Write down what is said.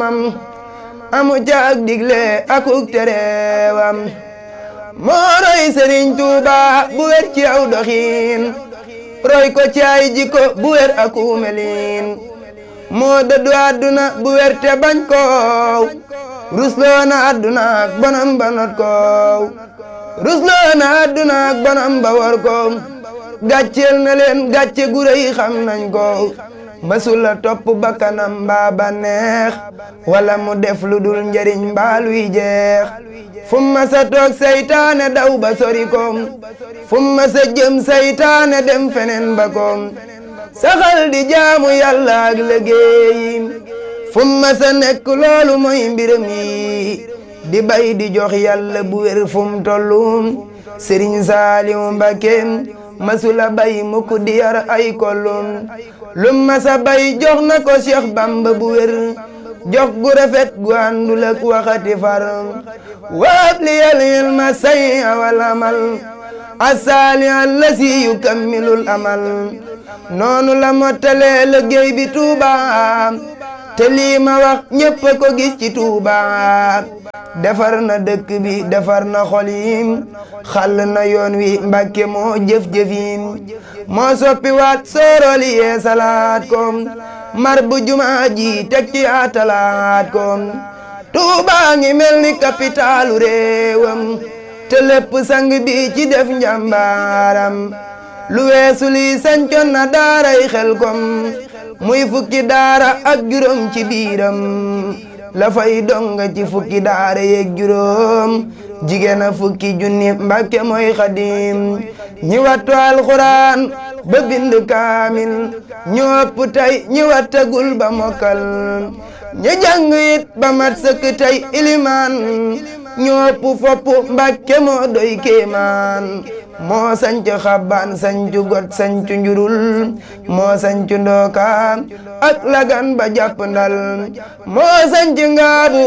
boroomam amu caag digle akuk tereewam moo roy Sëriñ Tuuba bu wér ci aw doxiin roy ko ci ay jikko bu wér aku melin moo dëddu àdduna bu wér te bañ koow rusloo na àdduna ak bonam ba not koow rusloo na àdduna ak bonam ba war koow gàcceel na leen gàcce gu rëy xam nañ ko mësula topp bakkanam mbaa ba neex wala mu def lu dul njëriñ mbaa luy jeex fu ma sa toog saytaane daw ba sori ko fu ma sa jëm saytaane dem feneen ba ko saxal di jaamu yàlla ak liggéey fu ma sa nekk loolu mooy mbiram yi di bay di jox yàlla bu wér fu mu tollu sëriñ Saaliw Mbakke masula bay mukk di yar ay kollum lu masa bay jox na ko Cheikh Bamba bu wér jox gu rafet gu àndul ak waxati far waab li yal ilma say awal amal asaali allasi yukammilul amal noonu la mottalee liggéey bi Tuuba te lii ma wax ñépp ko gis ci Tuuba defar na dëkk bi defar na xol yi xàll na yoon wi Mbàkke moo jëf-jëfin moo soppi waat sooroli yee salaat ko mar bu jumaa ji teg ci atalaat ko Tuuba ngi mel ni kapitaalu réewam te lépp sang bi ci def njàmbaaram lu weesu lii sancoon na daaray xel kom muy fukki daara ak juróom ci biiram la fay donga ci fukki daara yeeg juróom jigéen a fukki junni mbàkke mooy xadim ñi wattu alxuraan ba bind kaamil ñu ëpp tey ñi wattagul ba mokkal ñi jàng it ba mat sëkk tey ilimaan ñu ëpp fopp mbàkke moo doy kéemaan moo sanc xabbaan sancu got sancu njurul moo sancu ndooka ak lagan ba jàpp ndal moo sanc ngaabu